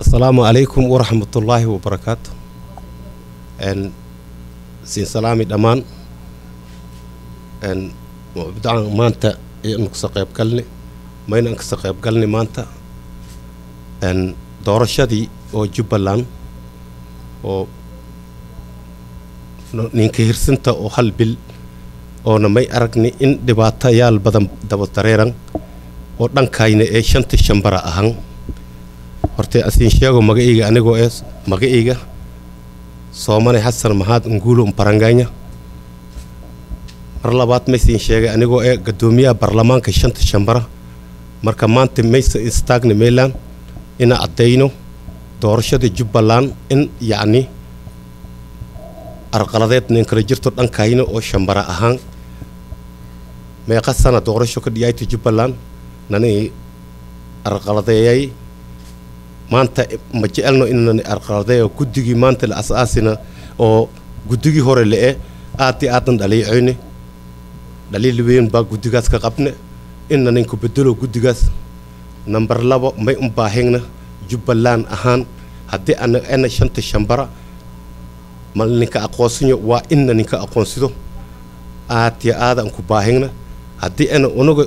asalaamu calaykum waraxmatullaahi wabarakaatu n siin salaami dhammaan n mabdaan maanta aynu kasa qayb galni maynaan kasa qayb galni maanta n doorashadii oo jubbaland oo ninka hirsinta oo hal bil oona may aragni in dhibaatayaal badan daba dareeran oo dhankayna ee shanta shambara ahan hortee asiin sheego magacayga anigoo ee magacayga soomane xasan maxaad nguulo mbaranganya mar labaad maysiin sheegay anigoo ee guddoomiyaha baarlamaanka shanta shambara marka maanta maysa istaagna meelaan ina caddayno doorashada jubbaland in yacni arqaladeed nin kala jirto dhankayna oo shambara ahaan meeqa sana doorasho ka dhiyayta jubbaland nani arqaladeeyay maanta ma jecelno inani arqaladeeyo guddigii maanta la as-aasina oo guddigii hore le-e aad i aadan dhaliicoyne dhaliil weyn baa guddigaas ka qabne ina ninku bedelo guddigaas namber labo may un baahigna jubbaland ahaan haddii ana ena shanta shambara ma ninka aqoonsanyo waa ina ninka aqoonsido aad ya aadaan ku baahigna haddii ana unaga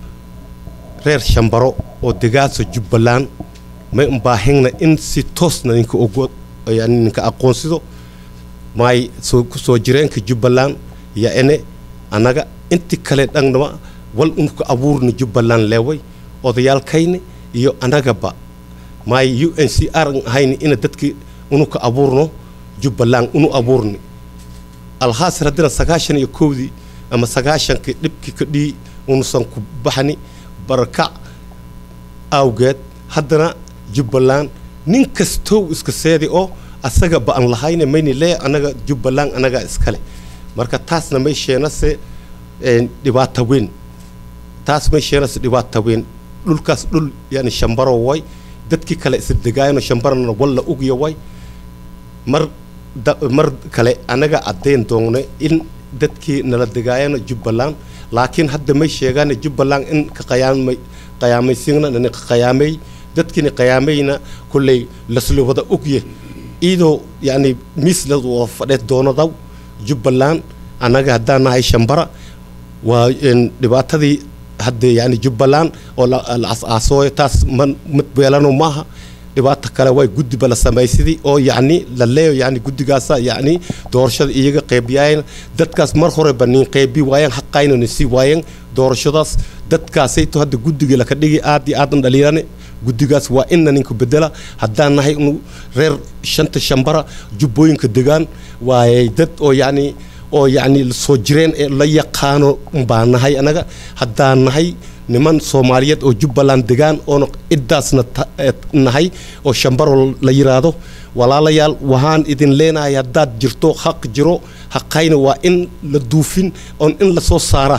reer shambaro oo degaasa jubbaland may un baahigna in si toosna ninka ogo yani ninka aqoonsido maay soo soo jireenka jubbaland ya ene annaga inti kale dhangnama wal unka abuurna jubbaland leeway odayaalkayna iyo annagaba maay u n c r an ahayni ina dadkii unuka abuurno jubbaland unu abuurni alhaasir haddina sagaashan iyo kowdii ama sagaashankii dhibkii ka dhii unusan ku baxni barakac awgeed haddana jubbaland nin kastow iska seedi oo asaga ba an lahayne mayni lee annaga jubbaland annagaa iskale marka taasna may sheenase dhibaata weyn taas may sheenase dhibaata weyn dhulkaas dhul yani shambaro way dadkii kale isla degaayano shambarana walla ugya way mar mar kale annaga caddayn doonne in dadkii nala degaayano jubbaland laakiin hadda may sheegaan jubbaland in ka qayaamay qayaamaysiina nani qayaamay dadkiina qayaamayna kulley lasla wada ogye iyadoo yani miis la wada fadheed doonadaw jubbaland annaga haddaan nahay shambara waa dhibaatadii hadda yani jubbaland oo la as-aasooyo taas man mid beelano maaha dhibaato kale way guddiba la samaysidii oo yacni la leeyo yani guddigaasa yacni doorashada iyaga qeybiyaayeen dadkaas mar horeba nin qeybi waayeen xaqayna ni sii waayeen doorashadaas dadkaasayto hadda guddiga laka dhigi aad iyo aadan dhaliirane guddigaas waa ina ninka bedela haddaan nahay inu reer shanta shambara jubbooyinka degaan waayay dad oo yacni oo yacni soo jireen ee la yaqaano baa nahay annaga haddaan nahay niman soomaaliyeed oo jubbaland degaan oona ciddaasna nahay oo shambaro la yiraahdo walaalayaal waxaan idin leenahay haddaad jirto xaq jiro xaqayna waa in la duufin oon in la soo saara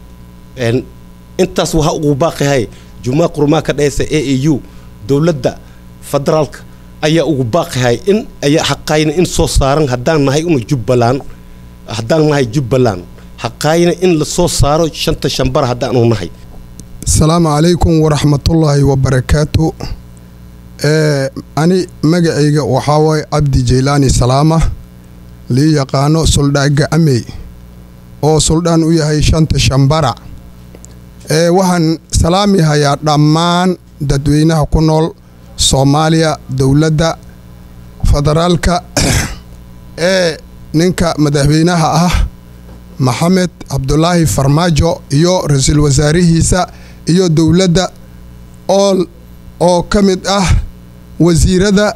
intaas waxa ugu baaqihay jumaa qurmaa ka dhehaysa a a u dowladda federaalka ayaa ugu baaqihay in ayaa xaqayna in soo saaran haddaan nahay inu jubbaland haddaan nahay jubbaland xaqayna in la soo saaro shanta shambara haddaanu nahay asalaamu calaykum waraxmatullaahi wabarakaatu ani magacayga waxaa waaye cabdi jaylaani salaama lii yaqaano suldhaan gacamey oo suldhaan u yahay shanta shambara waxaan salaami hayaa dhammaan dadweynaha ku nool soomaaliya dowladda federaalka ee ninka madaxweynaha ah maxamed cabdulaahi farmaajo iyo ra-iisul wasaarihiisa iyo dowladda ool oo ka mid ah wasiirada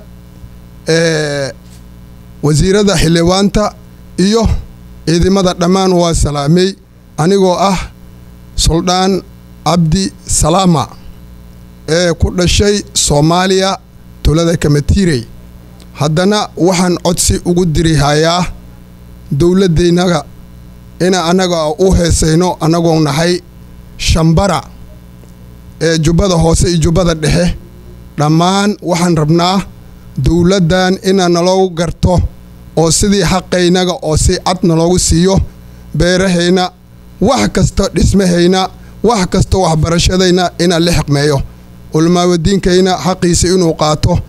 wasiirada xildhibaanta iyo ciidamada dhammaan waa salaamey anigoo ah suldhaan cabdi salaama ee ku dhashay soomaaliya tulada kamatiirey haddana waxaan codsi ugu diri hayaa dowladdaynaga ina annaga u heesayno annagoo nahay shambara ee jubbada hoose iyo jubbada dhexe dhammaan waxaan rabnaa dowladdan ina naloogu garto oo sidii xaqaynaga oo si cad naloogu siiyo beerahayna wax kasta dhismahayna wax kasta waxbarashadayna ina la xiqmeeyo culmaawadiinkayna xaqiisa inuu qaato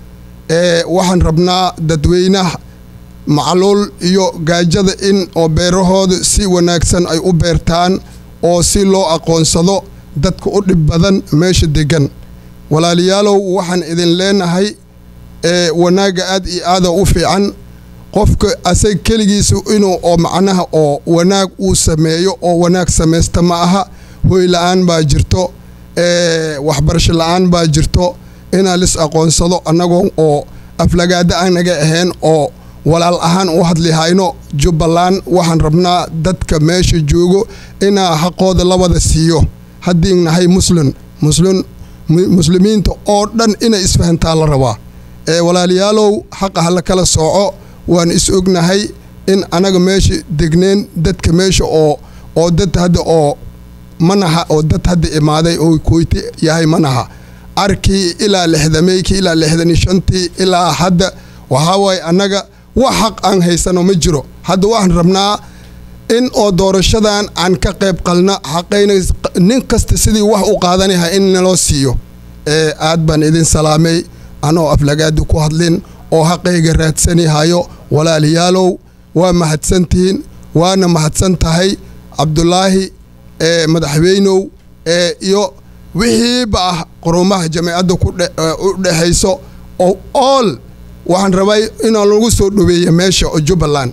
waxaan rabnaa dadweynaha macluul iyo gaajada in oo beerahooda si wanaagsan ay u beertaan oo si loo aqoonsado dadka u dhib badan meesha deggan walaalayaalow waxaan idin leenahay wanaagga aad iyo aada u fiican qofka asaga keligiisa inuu oo macnaha oo wanaag uu sameeyo oo wanaag samaysta ma aha hoy la-aan baa jirto waxbarasho la-aan baa jirto inaan lis aqoonsado annagoo oo aflagaada aanaga ahayn oo walaal ahaan u hadlihayno jubbaland waxaan rabnaa dadka meesha joogo inaa xaqooda labada siiyo haddii nahay muslim muslim muslimiinta oo dhan inay isfahantaa la rabaa ee walaalayaalow xaqa hala kala sooco waan is ognahay in anaga meesha degneen dadka meesha oo oo dad hadda oo manaha oo dad hadda imaaday oo koyti yahay manaha arkii ilaa lixdameykii ilaa lixdani shantii ilaa hadda waxaa waaye annaga wax xaq aan haysano ma jiro hadda waxaan rabnaa in oo doorashadan aan ka qayb qalna xaqayna nin kasta sidii wax u qaadanaha in naloo siiyo ee aad baan idin salaamay anoo aflagaada ku hadlin oo xaqayga raadsanihayo walaalayaalow waa mahadsantihiin waana mahadsan tahay cabdulaahi ee madaxweynow ee iyo wixiiba ah qurumaha jameecadda u dhexayso oo ool waxaan rabay inaan lagu soo dhoweeya meesha oo jubbaland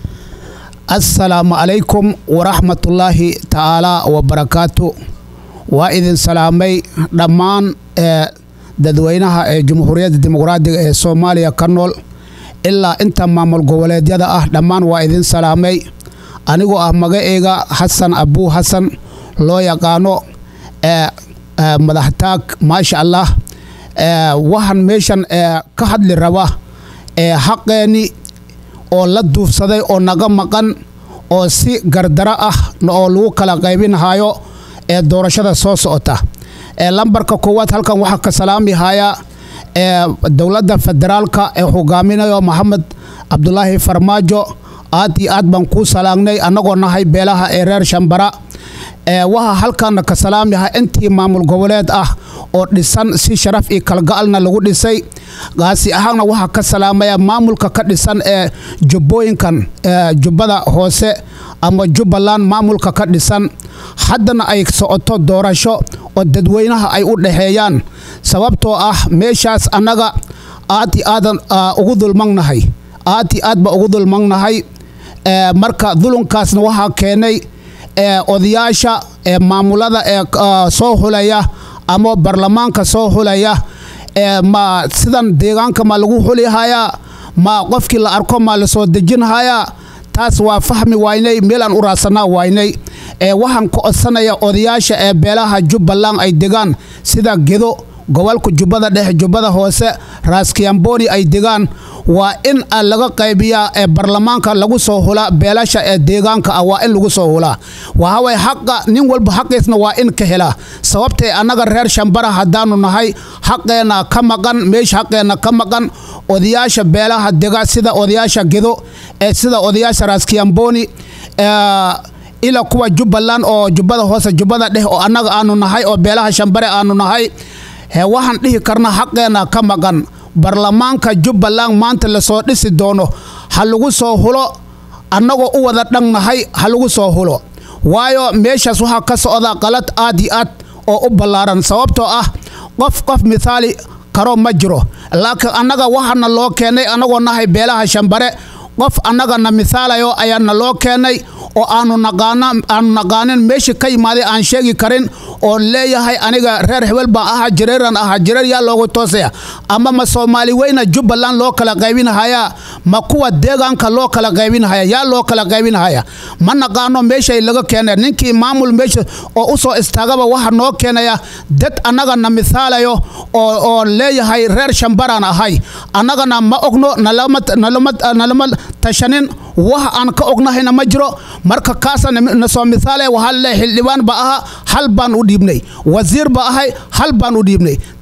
assalaamu calaykum waraxmatullaahi tacaalaa wabarakaatu waa idin salaamay dhammaan ee dadweynaha ee jamhuuriyadda dimuqraadiga ee soomaaliya ka nool ilaa inta maamul goboleedyada ah dhammaan waa idin salaamay anigoo ah magaceyga xasan abuu xasan loo yaqaano ee madaxtaag maasha allah waxaan meeshan ka hadli raba xaqeenni oo la duufsaday oo naga maqan oo si gardaro ah oo lagu kala qaybinhayo ee doorashada soo socota lambarka koowaad halkan waxaa ka salaamihayaa dowladda federaalka ee hogaaminayo maxamed cabdulaahi farmaajo aad iyo aad baan kuu salaagnay annagoo nahay beelaha ee reer shambara waxaa halkaana ka salaamiha intii maamul goboleed ah oo dhisan si sharaf iyo kalga'alna lagu dhisay gaasi ahaanna waxaa ka salaamaya maamulka ka dhisan ee jubbooyinkan jubbada hoose ama jubbaland maamulka ka dhisan haddana ay socoto doorasho oo dadweynaha ay u dhaxeeyaan sababtoo ah meeshaas annaga aad iyo aadan ugu dulmagnahay aad iyo aad baa ugu dulmagnahay marka dulunkaasna waxaa keenay odayaasha ee maamulada ee soo hulaya ama baarlamaanka soo hulaya ma sidan deegaanka ma lagu xulihayaa ma qofkii la arko ma la soo dejinhayaa taas waa fahmi waynay meelaan u raadsanaa waynay waxaan ka codsanaya odayaasha ee beelaha jubbaland ay degaan sida gedo gobolka jubbada dhexe jubbada hoose raaskiyamboni ay degaan waa in laga qaybiyaa ee baarlamaanka lagu soo hulaa beelasha ee deegaanka ah waa in lagu soo hulaa waxaway xaqa nin walba xaqiisna waa in ka helaa sababtay annaga reer shambara haddaanu nahay xaqeenna ka maqan meesha xaqeenna ka maqan odayaasha beelaha dega sida odayaasha gedo ee sida odayaasha raaskiyamboni ila kuwa jubbaland oo jubbada hoose jubbada dhex oo annaga aanu nahay oo beelaha shambare aanu nahay he waxaan dhihi karna xaqeenna ka maqan baarlamaanka jubbaland maanta lasoo dhisi doono ha lagu soo hulo annagoo u wada dhannahay ha lagu soo hulo waayo meeshaas waxaa ka socda qalad aad iyo aad oo u ballaaran sababtoo ah qof qof mithaali karo ma jiro laakiin annaga waxaana loo keenay annagoo nahay beelaha shambare qof annagana mithaalayo ayaana loo keenay oo aanu naqaana aanu naqaanin meeshii ka yimaaday aan sheegi karin oo leeyahay aniga reer hebel baan ahaa jireeran ahaa jireer yaa loogu toosaya ama ma soomaali weyna jubbaland loo kala qaybinhayaa ma kuwa deegaanka loo kala qaybinhaya yaa loo kala qaybinhaya ma naqaano meeshay laga keenay ninkii maamul meesha oo u soo istaagaba waxa noo keenaya dad annagana mithaalayo oo oo leeyahay reer shambaraan ahay annagana ma ogno nalama nalama nalama tashanin wax aan ka ognahayna ma jiro marka kaasa nasoo mithaale waxaa le xildhibaan ba aha hal baan u dhiibnay wasiir ba ahay hal baan u dhiibnay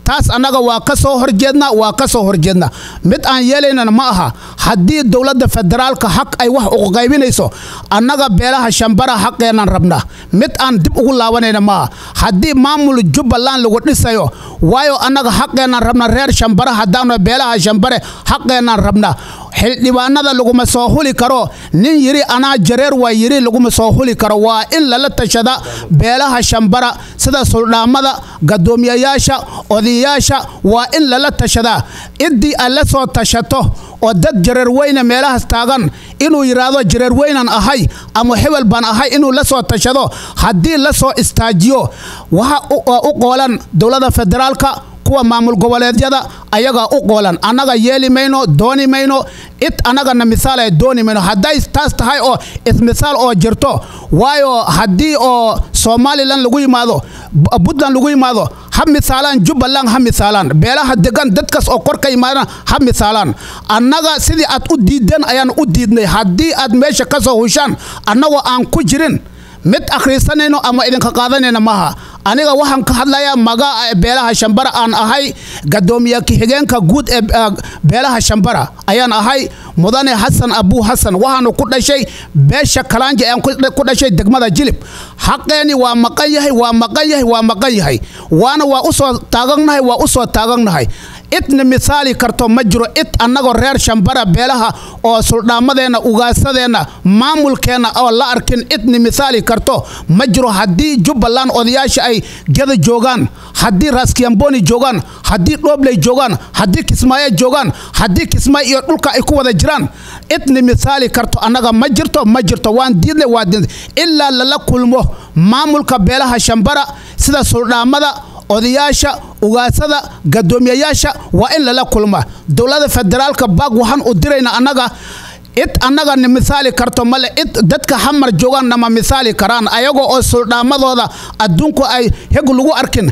taas annaga waa ka soo horjeedna waa ka soo horjeedna mid aan yeelaynana ma aha haddii dowladda federaalka xaq ay wax ugu qaybinayso annaga beelaha shambara xaqeenaan rabnaa mid aan dib ugu laabanayna ma aha haddii maamul jubbaland lagu dhisayo waayo annaga xaqeenaan rabna reer shambara haddaanu beelaha shambare xaqeenaan rabnaa xildhibaanada laguma soo huli karo nin yiri anaa jareer waa yiri laguma soo huli karo waa in lala tashada beelaha shambara sida suldhaamada gadoomiyayaasha odayaasha waa in lala tashadaa ciddii aad la soo tashato oo dad jareer weyne meelahaas taagan inuu yidhaahdo jareer weynan ahay ama hebel baan ahay inuu la soo tashado haddii la soo istaajiyo waxa u qoolan dowladda federaalka kuwa maamul goboleedyada ayagaa u qoolan annaga yeeli mayno dooni mayno cid annagana misaal ay dooni mayno hadday taas tahay oo ismisaal oo jirto waayo haddii oo somalilan lagu yimaado puntland lagu yimaado ha misaalaan jubbaland ha misaalaan beelaha degan dadkaas oo kor ka yimaadaan ha misaalaan annaga sidii aad u diideen ayaan u diidnay haddii aad meesha ka soo hushaan annagoo aan ku jirin mid akhriisanayno ama idinka qaadanayna maaha aniga waxaan ka hadlayaa magaa beelaha shambara aan ahay gadoomiye ku-xigeenka guud ee beelaha shambara ayaan ahay mudane xasan abuu xasan waxaanu ku dhashay beesha kalaanja aan ku dhashay degmada jilib xaqeeni waa maqan yahay waa maqan yahay waa maqan yahay waana waa usoo taagannahay waa usoo taagannahay cidna misaali karto ma jiro cid annagoo reer shambara beelaha oo suldhaamadeenna ugaasadeenna maamulkeenna oo la arkin cidna misaali karto ma jiro haddii jubbaland odayaasha ay geda joogaan haddii raaskiyamboni joogaan haddii dhoobley joogaan haddii kismaayo joogaan haddii kismaayo iyo dhulka ay ku wada jiraan cidna misaali karto annaga ma jirto ma jirto waan diidnay waa diidnay ilaa lala kulmo maamulka beelaha shambara sida suldhaamada odayaasha ugaasada gadoomiyayaasha waa in lala kulma dowladda federaalka baag waxaan u dirayna annaga cid annaga na misaali karto male cid dadka xamar joogaan nama misaali karaan ayagoo oo suldhaamadooda adduunku ay heg lagu arkin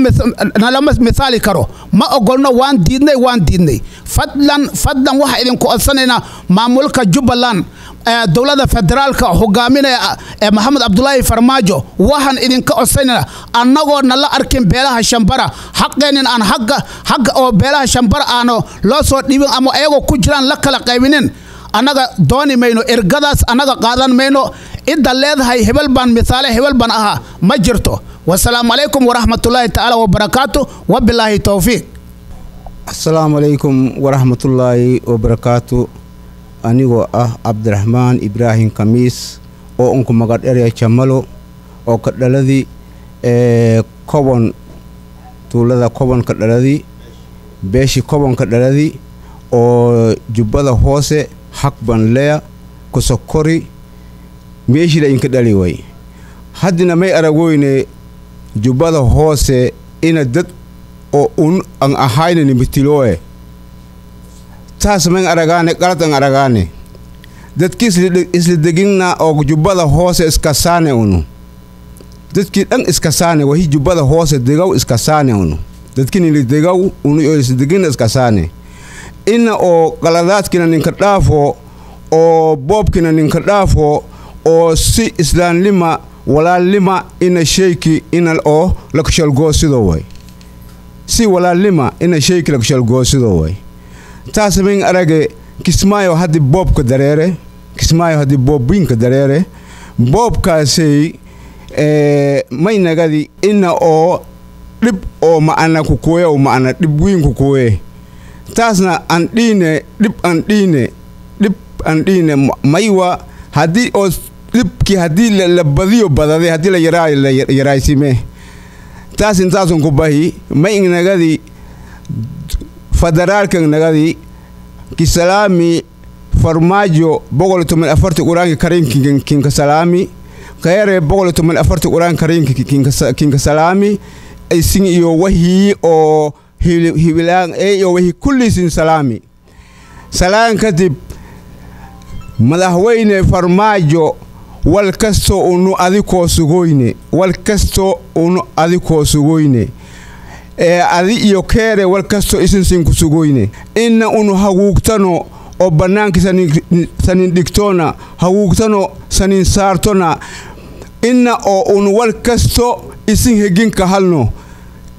nalama misaali karo ma ogolno waan diidnay waan diidnay fadlan fadlan waxaa idinku codsanaynaa maamulka jubbaland dowladda federaalka hogaaminaya ee maxamed cabdulaahi farmaajo waxaan idinka codsanayna annagoo nala arkin beelaha shambara xaqeenin aan agga xagga oo beelaha shambara aanu loo soo dhibin ama ayagoo ku jiraan la kala qaybinin annaga dooni mayno ergadaas annaga qaadan mayno cidda leedahay hebel baan misaale hebel baan ahaa ma jirto wasalaamu calaykum waraxmatullaahi tacaala wabarakaatu wabilaahi towfiiq asalaamu calaykum waraxmatullaahi wabarakaatu anigoo ah cabdiraxmaan ibraahim kamiis oo unku magadherya jamalo oo ka dhaladii ee kobon tuulada kobonka dhaladii beeshii kobonka dhaladii oo jubbada hoose xaq ban leya kusokori meeshida inka dhali way haddina may aragoyne jubbada hoose ina dad oo un an ahayna nimitiloe taas man aragaane qalad an aragaane dadki isla deginna oo jubbada hoose iskasaane unu dadkii dhan iskasaane wahi jubbada hoose degaw iskasaane unu dadkinili degaw unu oo isla deginna iskasaane ina oo qaladaadkina ninka dhaafo oo boobkina ninka dhaafo oo si islaamnima walaalnima ina sheyki ina oo lakushalgoosido way si walaalnima ina sheyki lakushalgoosido way taas min arage kismaayo haddi boobka dareere kismaayo haddi boobbiinka dareere boobkaasay may nagadi ina oo dhib oo ma'ana kukuwe oo ma'ana dhib wiin kukuwe taasna an dhiine dhib an dhiine dhib an dhiine maywa haddii oo dhibkii haddii la badiyo badade haddii la yaraa la yaraysime taas intaasun ku bahi may nagadi federaalkan nagadi kisalaami farmaajo boqol toman afarti quraanki karinki kinka salaami kayare boqol toman afarti quraanki karinki kinka salaami isin iyo wahii oo hibilaan ee iyo wahii kulliisin salaami salaan kadib madaxweyne farmaajo wal kastoo unu adikoo sugoyne wal kastoo unu adikoo sugoyne ee adi iyo keere wal kastoo isinsin ku sugoyne inna unu haguugtano oo bannaanki sanin dhigtoona haguugtano sanin saartona inna oo unu wal kasto isin heginka halno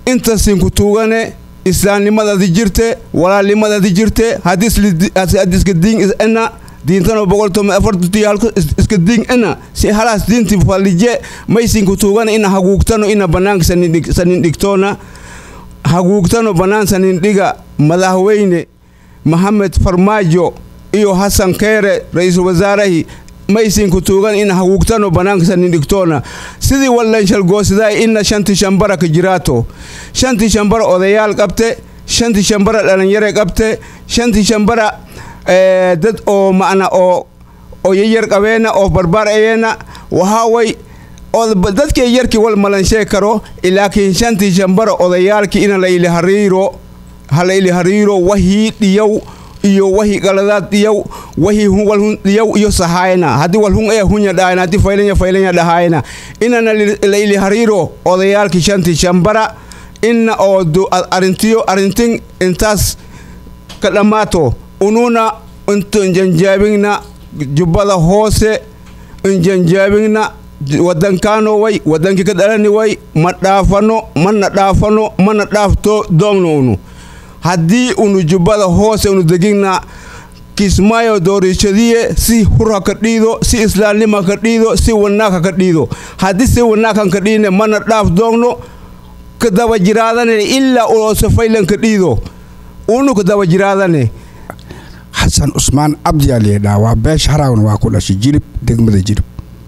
intasinku tuugane islaamnimadadi jirte walaalnimadadi jirte hadiska diin ena diintano boqoltome afartuti halku iska diin ena si halaas diinti falije maysinku tuugana ina haguugtano ina banaanka sanin dhigtoona haguugtano bannaan sanin dhiga madaxweyne maxamed farmaajo iyo hasan keere ra-iisul wasaarahi maysinku tuugan ina haguugtano bannaanka sanin dhigtoona sidii wallanshalgoosidaay ina shanti shambara ka jiraato shanti shambara odayaal qabte shanti shambara dhalinyare qabte shanti shambara dad oo macna oo oo yayar qabeena oo barbaar ayeena waxaa way dadkii yarkii wal malanshee karo laakiin shantii shambara odayaalkii ina la ili hariiro hala ili hariiro wahii dhiyow iyo wahi qaladaad dhiyow wahi walhun dhiyow iyo sahaayna haddii walhun ee hunya dhahayna haddii faylanya faylanya dhahaayna inana la ili hariiro odayaalkii shantii shambara ina oo arintiyo arintin intaas ka dhammaato ununa intu injanjaabingna jubbada hoose injanjaabingna wadankaano way wadankii ka dhalani way ma dhaafano mana dhaafano mana dhaafto doogno unu haddii unu jubbada hoose unu degigna kismaayo doorishadiye si hurha ka dhiido si islaamnima ka dhiido si wanaagha ka dhiido haddii si wanaaghan ka dhiine mana dhaaf doogno ka daba jiraadane ilaa uloose faylan ka dhiido unu ka daba jiraadane xasan cusmaan cabdiyaa layidhaha waa beesha haraawna waa ku dhashay jilib degmada jilib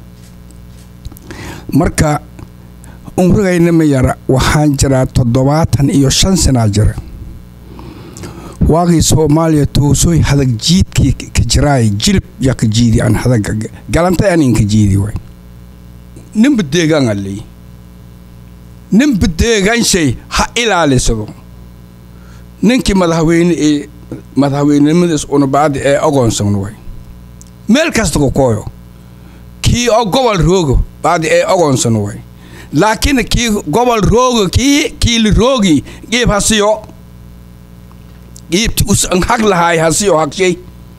marka umrigayna ma yara waxaan jiraa toddobaatan iyo shan sanaa jira waagii soomaaliya toosooy hadag jiidkii ka jiraay jilib yaa ka jiidi aan hadaga galantay aan inka jiidi waay ninba deegaanga leey ninba deegaanshay ha ilaalisado ninkii madaxweyne ee madaxweynenimadiis unabaadi ee ogoonsan way meel kasta ku kooyo kii oo gobol roogo baadi ee ogoonsan way laakiin kii gobol roogo kii kiili roogi giib hasiyo giibti usan hag lahaay hasiyo hagshay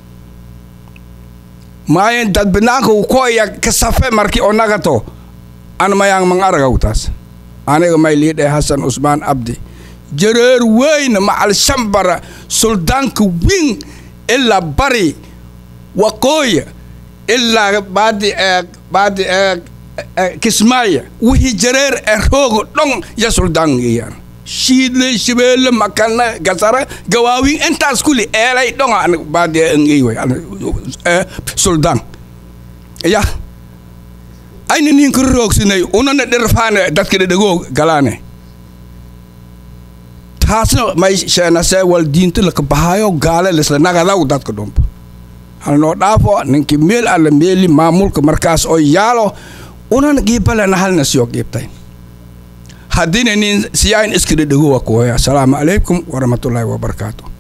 maayen dad banaanka u kooya ka safe marki oo nagato an mayaan mang aragaw taas aniga may liidhe hasan usmaan abdi jareer weyne macal shambara suldaanka wing ilaa bari waqooya ilaa baadi ee baadi ee kismaaya wixii jareer ee roogo dhon ya suldaan iyaan shiidle shabeelle makana gasara gawaawin intaas kuli eelay dhonga an baadi ee ngey way suldaan ya ayna ninka roogsinay unana dhirfaane dadka dhedhegoo galaane taasna may sheenasee wal diinta laka bahaayo gaale lisla nagadaw dadka dhumba halnoo dhaafo ninkii meel alla meeli maamulka markaas oo yaalo unan giibalena halna siyo giibtay haddiina nin siyaain iska dhedhego waa kuwaya asalaamu calaykum waraxmatullaahi wabarakaatu